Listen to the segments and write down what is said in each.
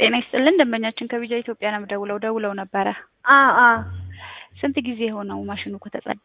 ጤና ይስጥልን ደንበኛችን ከቢጃ ኢትዮጵያ ነው ደውለው ደውለው ነበረ። አ አ ስንት ጊዜ ሆነው ማሽኑ ከተጸዳ?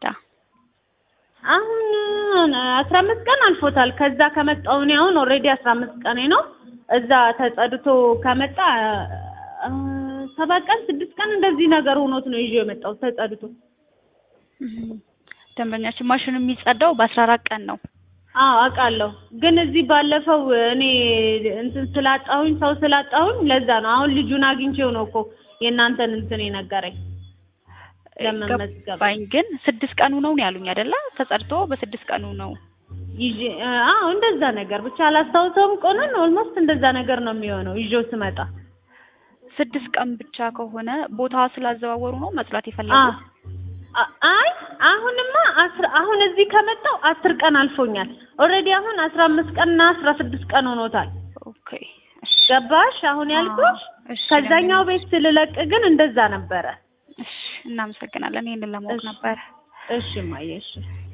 አሁን አስራ አምስት ቀን አልፎታል። ከዛ ከመጣሁ እኔ አሁን ኦልሬዲ አስራ አምስት ቀኔ ነው። እዛ ተጸድቶ ከመጣ አ፣ ሰባት ቀን ስድስት ቀን እንደዚህ ነገር ሆኖት ነው ይዤ የመጣሁት ተጸድቶ። እም፣ ደንበኛችን ማሽኑ የሚጸዳው በአስራ አራት ቀን ነው። አዎ አውቃለሁ። ግን እዚህ ባለፈው እኔ እንትን ስላጣሁኝ ሰው ስላጣሁኝ ለዛ ነው። አሁን ልጁን አግኝቼው ነው እኮ የእናንተን እንትን የነገረኝ ለመመዝገብ ገባኝ። ግን ስድስት ቀኑ ነው ነው ያሉኝ አይደለ? ተጸድቶ በስድስት ቀኑ ነው። ይዤ አዎ እንደዛ ነገር ብቻ አላስታውሰውም ቆኑን። ኦልሞስት እንደዛ ነገር ነው የሚሆነው ይዤው ስመጣ። ስድስት ቀን ብቻ ከሆነ ቦታ ስላዘዋወሩ ነው መጽዳት አ የፈለጉት? አ- አይ አሁንማ አስር አሁን እዚህ ከመጣው አስር ቀን አልፎኛል። ኦልሬዲ አሁን አስራ አምስት ቀንና አስራ ስድስት ቀን ሆኖታል። ኦኬ እሺ፣ ገባሽ? አሁን ያልኩሽ እሺ፣ ከዛኛው ቤት ስልለቅ ግን እንደዛ ነበረ። እሺ፣ እናመሰግናለን። ይሄንን ለማወቅ እሺ። ነበር። እሺ እማዬ እሺ